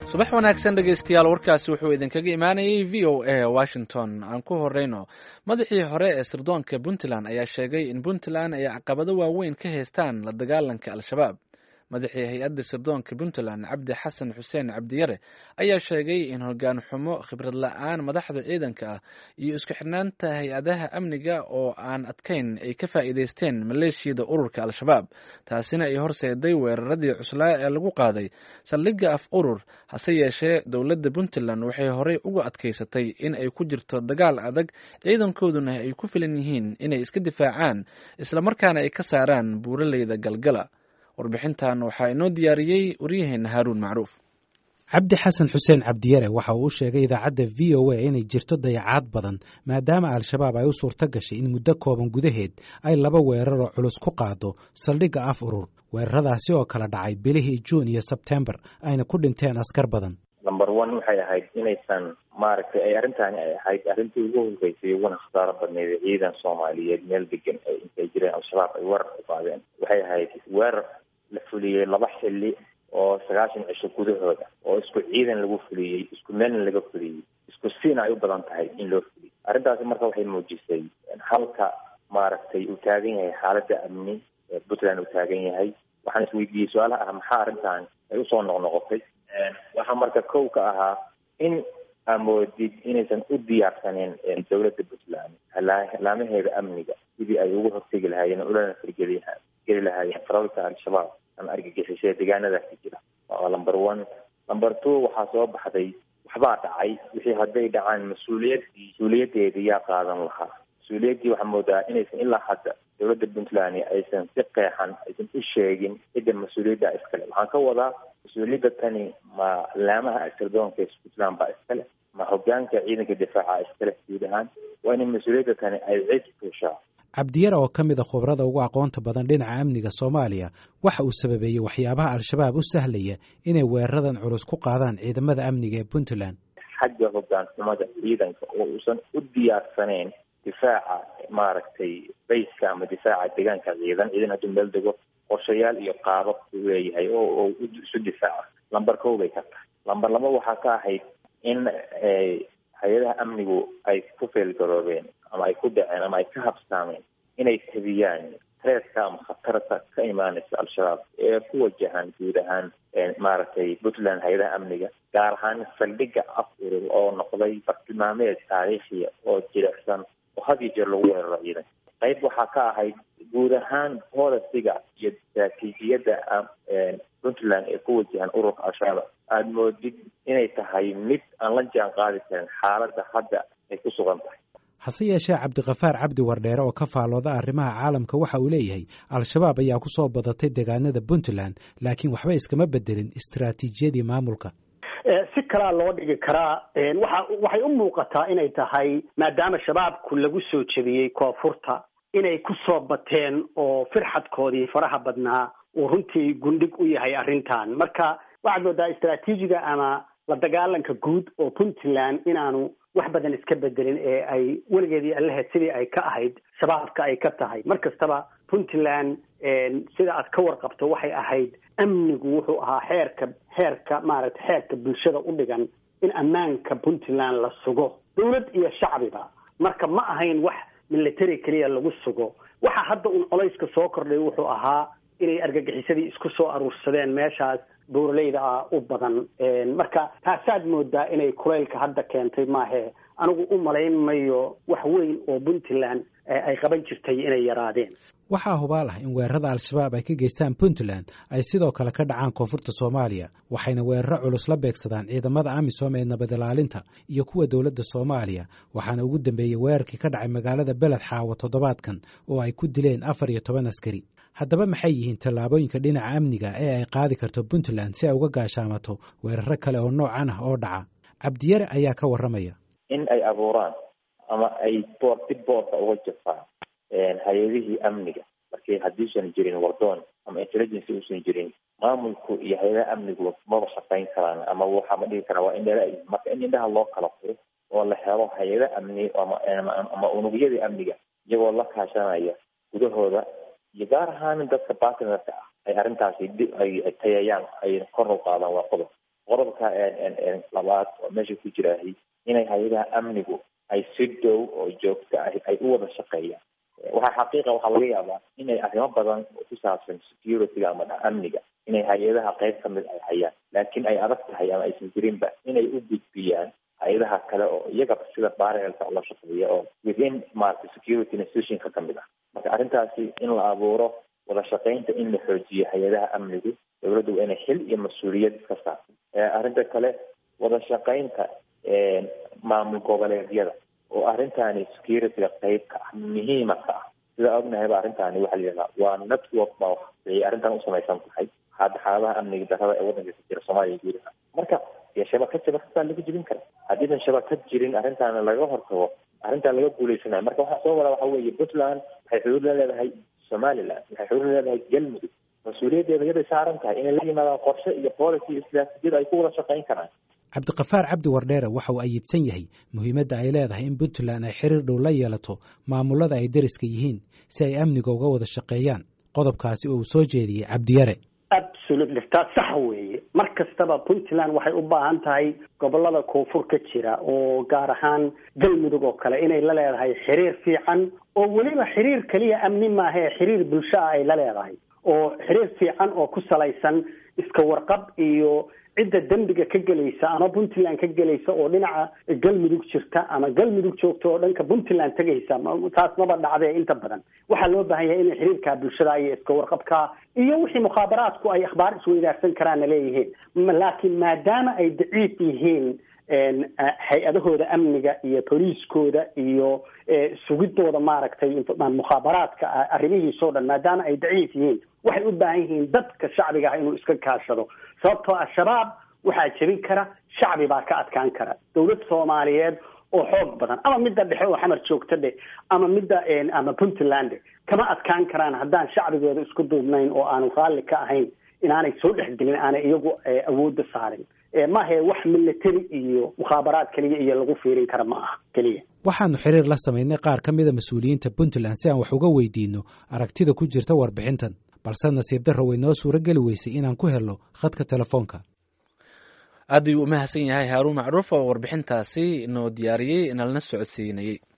subax wanaagsan dhegaystayaal warkaasi wuxuu idinkaga imaanayay v o a washington aan ku horeyno madaxii hore ee sirdoonka puntland ayaa sheegay in puntland ay caqabado waaweyn ka haystaan la dagaalanka al-shabaab madaxii hay-adda sirdoonka puntland cabdi xasan xuseen cabdiyare ayaa sheegay in hogaan xumo khibrad la-aan madaxda ciidanka ah iyo isku xirnaanta hay-adaha amniga oo aan adkayn ay ka faa'iideysteen maleeshiyada ururka al-shabaab taasina ay horseeday weeraradii cuslaa ee lagu qaaday saldhigga af urur hase yeeshee dowladda puntland waxay horey uga adkaysatay in ay ku jirto dagaal adag ciidankooduna ay ku filan yihiin inay iska difaacaan islamarkaana ay ka saaraan buuraleyda galgala warbixintan waxaa inoo diyaariyey waryaheena haaruun macruuf cabdi xasan xuseen cabdiyare waxa uu u sheegay idaacadda v o a inay jirto dayacaad badan maadaama al-shabaab ay u suurto gashay in muddo kooban gudaheed ay laba weeraroo culus ku qaado saldhigga af urur weeraradaasi oo kala dhacay bilihii juun iyo sebtembar ayna ku dhinteen askar badan number one waxay ahayd inaysan maaragtay ay arrintaani ay ahayd arrintii ugu horreysay uguna khasaaro badneyd ciidan soomaaliyeed meel degan ay intay jireen al-shabaab ay weerar ku qaadeen waxay ahayd weerar la fuliyey laba xilli oo sagaashan cisho gudahooda oo isku ciidan lagu fuliyey isku meelna laga fuliyey isku siina ay u badan tahay in loo fuliyo arrintaasi marka waxay muujisay halka maaragtay uu taagan yahay xaaladda amni ee puntland uu taagan yahay waxaan isweydiiyey su-aalaha ah maxaa arrintan ay usoo noqnoqotay waxaa marka kow ka ahaa in amoodid inaysan u diyaarsaneen dowladda puntland laamaheeda amniga sidii ay ugu hortegi lahaayeen ulana firgeli geli lahaayeen faralka al-shabaab ama argagixisee deegaanadaasi jira waa number one number two waxaa soo baxday waxbaa dhacay wixii hadday dhacaan mas-uuliyaddii mas-uuliyadeedii yaa qaadan lahaa mas-uuliyaddii waxaa moodaa inaysan ilaa hadda dowladda puntland aysan si qeexan aysan u sheegin cidda mas-uuliyadda iskale waxaan ka wadaa mas-uuliyadda tani ma laamaha sirdoonka puntland baa iskale ma hogaanka ciidanka difaaca iskale guud ahaan waa in mas-uuliyadda tani ay cid fushaa cabdiyare oo ka mid a khubrada ugu aqoonta badan dhinaca amniga soomaaliya waxa uu sababeeyey waxyaabaha al-shabaab u sahlaya inay weeraradan culus ku qaadaan ciidamada amniga ee puntland xagga hogaanxumada ciidanka oo uusan u diyaarsaneyn difaaca maaragtay bayska ama difaaca deegaanka ciidan ciidan hadduu meel dego qorshayaal iyo qaabab uu leeyahay oo isu difaaca lamber kow bay ka tahay lamber laba waxaa ka ahayd in hay-adaha amnigu ay ku feelgaroobeen ama ay ku dhaceen ama ay ka habsaameen inay tabiyaan treeska ama khatarta ka imaanaysa al-shabaab ee ku wajahan guud ahaan maaragtay puntland hay-adaha amniga gaar ahaan saldhigga af urur oo noqday bartilmaameed taariikhiya oo jilicsan oo had iyo jeer lagu weeraro ciidanka qayb waxaa ka ahayd guud ahaan bolisiga iyo istaraatiijiyadda puntland ee ku wajahan ururka al-shabaab aada moodid inay tahay mid aan la jaan qaadi karin xaaladda hadda ay ku sugan tahay hase yeeshee cabdikafaar cabdi wardheere oo ka faalooda arrimaha caalamka waxa uu leeyahay al-shabaab ayaa ku soo badatay deegaanada puntland laakiin waxba iskama bedelin istaraatiijiyadii maamulka si kalaa loo dhigi karaa waxa waxay u muuqataa inay tahay maadaama shabaabku lagu soo jebiyey koonfurta inay ku soo bateen oo firxadkoodii faraha badnaa uu runtii gundhig u yahay arrintan marka waxaad moodaa istaraatiijiga ama la dagaalanka guud oo puntland inaanu wax badan iska bedelin ee ay weligeedii allaheed sidii ay ka ahayd shabaabka ay ka tahay mar kastaba puntland sida aad ka warqabto waxay ahayd amnigu wuxuu ahaa xeerka xeerka maaragtay xeerka bulshada u dhigan in ammaanka puntland la sugo dawlad iyo shacbiba marka ma ahayn wax military keliya lagu sugo waxa hadda un colayska soo kordhay wuxuu ahaa inay argagixisadii isku soo aruursadeen meeshaas buuraleyda ah u badan marka taasaad moodaa inay kulaylka hadda keentay maahe anigu u malayn mayo wax weyn oo puntland ay qaban jirtay inay yaraadeen waxaa hubaal ah in weerarada al-shabaab ay ka geystaan puntland ay sidoo kale ka dhacaan koonfurta soomaaliya waxayna weeraro culus la beegsadaan ciidamada amisom ee nabad ilaalinta iyo kuwa dowladda soomaaliya waxaana ugu dambeeyey weerarkii ka dhacay magaalada beled xaawo toddobaadkan oo ay ku dileen afar iyo toban askari haddaba maxay yihiin tallaabooyinka dhinaca amniga ee ay qaadi karto puntland si ay uga gaashaamato weeraro kale oo noocan ah oo dhaca cabdiyare ayaa ka warramaya in ay abuuraan ama ay boor dib boorka uga jafaan hay-adihii amniga markii haddiisan jirin wardoon ama intelligency uusan jirin maamulku iyo hay-adaha amnigu maba shaqayn karaan ama waxa ma dhigi karaa waa indhala marka in indhaha loo kala furo oo la helo hay-ada amni ama unugyadii amniga iyagoo la kaashanaya gudahooda iyo gaar ahaan dadka bartnerka ah ay arrintaasi ay tayayaan ay kor u qaadaan waa qodob qodobka labaad oo meesha ku jiraahay inay hay-adaha amnigu ay si dhow oo joogto ah ay u wada shaqeeyaan waxaa xaqiiqa waxaa laga yaabaa inay arrimo badan oo ku saabsan security-ga ama amniga inay hay-adaha qayb kamid ay hayaan laakiin ay adag tahay ama aysan jirinba inay u gudbiyaan hay-adaha kale oo iyagaba sida baarelka ula shaqeeya oo within maarata security institutionka kamid ah marka arrintaasi in la abuuro wada shaqeynta in la xoojiyo hay-adaha amnigu dowladdu waa inay xil iyo mas-uuliyad iska saarto arrinta kale wada shaqeynta maamul goboleedyada oo arrintaani security-ga qayb ka ah muhiima ka ah sida ognahayba arrintaani waxaa la yidhahdaa waa network baa waxay arrintan u samaysan tahay hadda xaaladaha amniga darrada ee waddanka ka jira soomaaliya gudaha marka dee shabakad shabakadbaa laga jebin kara haddiisan shabakad jirin arrintaana laga hortago arrintaan laga guuleysanayo marka waxaa soo wada waxa weeye puntland waxay xuduud la leedahay somaliland waxay xuduud la leedahay galmudug mas-uuliyaddeeda yaday saaran tahay inay la yimaadaan qorshe iyo policy iyo siyaasiyad ay ku wada shaqeyn karaan cabdiqafaar cabdi wardheere waxa uu ayidsan yahay muhiimadda ay leedahay in puntland ay xiriir dhow la yeelato maamulada ay deriska yihiin si ay amniga uga wada shaqeeyaan qodobkaasi oo uu soo jeediyey cabdiyare absolutely taas sax weeye mar kastaba puntland waxay u baahan tahay gobolada koonfur ka jira oo gaar ahaan galmudug oo kale inay la leedahay xiriir fiican oo weliba xiriir keliya amni maahae xiriir bulsho ah ay la leedahay oo xiriir fiican oo ku salaysan iska warqab iyo cidda dembiga ka gelaysa ama puntland ka gelaysa oo dhinaca galmudug jirta ama galmudug joogta oo dhanka puntland tegaysa taas maba dhacdee inta badan waxaa loo baahan yahay inay xiriirka bulshada iyo iska warqabka iyo wixii mukhaabaraadku ay akhbaar isweydaarsan karaanna leeyihiin laakiin maadaama ay daciif yihiin hay-adahooda amniga iyo boliiskooda iyo sugidooda maaragtay mukhaabaraadka arrimihiisoo dhan maadaama ay daciif yihiin waxay u baahan yihiin dadka shacbiga ah inuu iska kaashado sababtoo al-shabaab waxaa jebin kara shacbi baa ka adkaan kara dowlad soomaaliyeed oo xoog badan ama midda dhexe oo xamar joogta dheh ama midda ama puntland kama adkaan karaan haddaan shacbigooda isku duubnayn oo aanu raalli ka ahayn inaanay soo dhexgelin aanay iyagu awoodda saarin maahe wax military iyo mukhaabaraad keliya iyo lagu fiirin kara ma aha keliya waxaanu xiriir la samaynay qaar ka mida mas-uuliyiinta puntland si aan wax uga weydiino aragtida ku jirta warbixintan balse nasiib darro way noo suuro geli weysay inaan ku helno khadka telefoonka aad ayuu u mahadsan yahay haaruun macruuf oo warbixintaasi inoo diyaariyey inalna socodsiinayey